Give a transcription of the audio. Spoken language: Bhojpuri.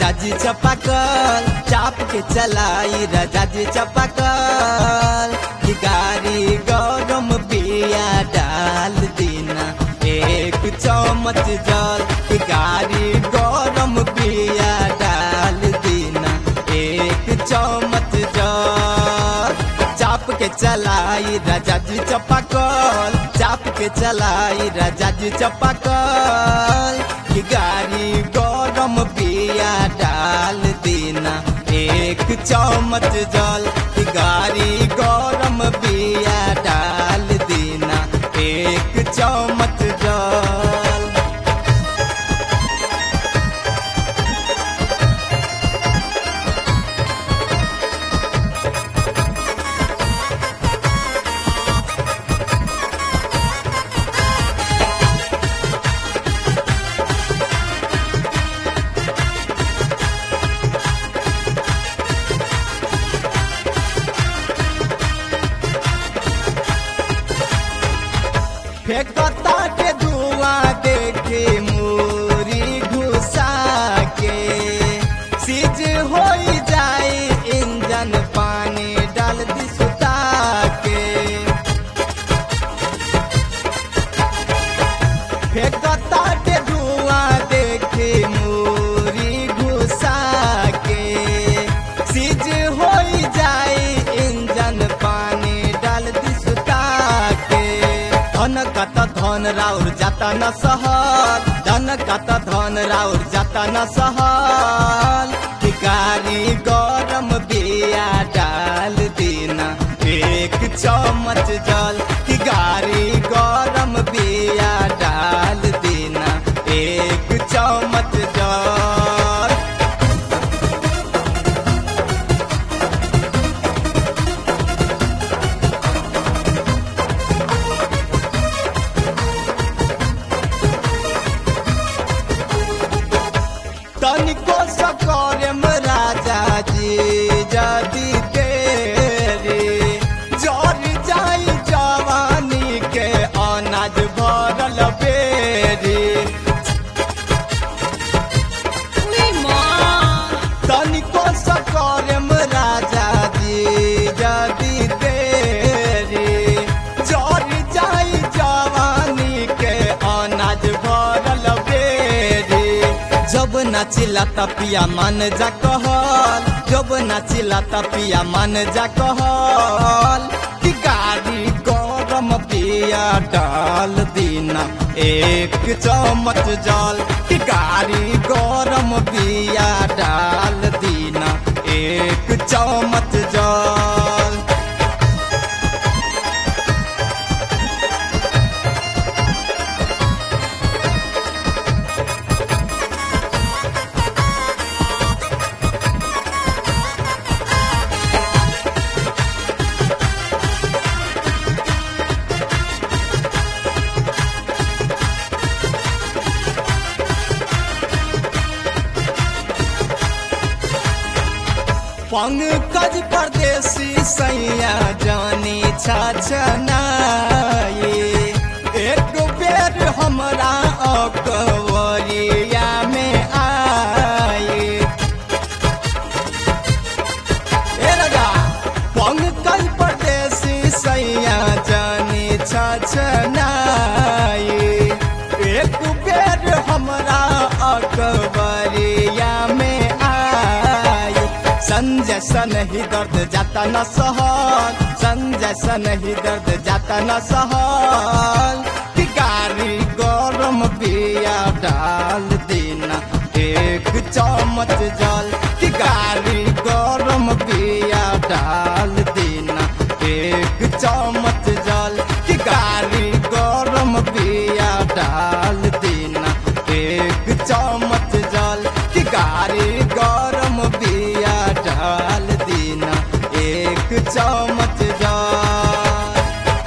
राजा जी चपाकल चाप के चलाई राजा जी चपाकल कि गाड़ी गरम बिया डाल दीना एक चम्मच जल कि गाड़ी गरम बिया डाल दीना एक चम्मच जल चाप के चलाई राजा जी चपाकल चाप के चलाई राजा जी चपाकल कि गाड़ी गरम बिया डाल देना एक चम्मच जल कि गाड़ी गरम बिया डाल देना एक चम्मच जल फेंकता के धुआं देखे मोरी घुसा के सीज हो जाए इंजन पानी डाल दी सुता के फेंकता के धुआं देखे मोरी घुसा के सीज हो जाए इंजन पानी डाल दी सुता के धन कत धन राउर जाता न सहल धन कत धन राउर जाता न सहल कि गाड़ी गरम बिया डाल देना एक चम्मच जल कि गाड़ी गरम बिया डाल देना एक चम्मच जल तनिको सकरम राजा जी जदी तेरे जर जाई जवानी के अनाज भरल बेरी तनिको सकरम राजा जी जदी तेरे जर जाई जवानी के अनाज भरल बेरी जब नाचिला तपिया मन जा कहल जब नाचिला तपिया मन जा कहल कि गाड़ी गरम पिया डाल दीना एक चम्मच जल कि गाड़ी गरम पिया डाल दीना एक चम्मच जल पंकज परदेसी सैया जानी छछनाए एक बेर हमरा अकवरिया में आए ए राजा पंकज परदेसी सैया जानी छछनाए एक बेर हमरा अकबरिया में आए संजय सन ही दर्द जाता न सहल संजय सन ही दर्द जाता न सहल कि गाड़ी गरम बिया डाल देना एक चम्मच जल कि गाड़ी गरम बिया डाल देना एक चम्मच जल कि गाड़ी गरम बिया डाल देना एक चम्मच जल कि गाड़ी गरम बिया डाल देना एक चम्मच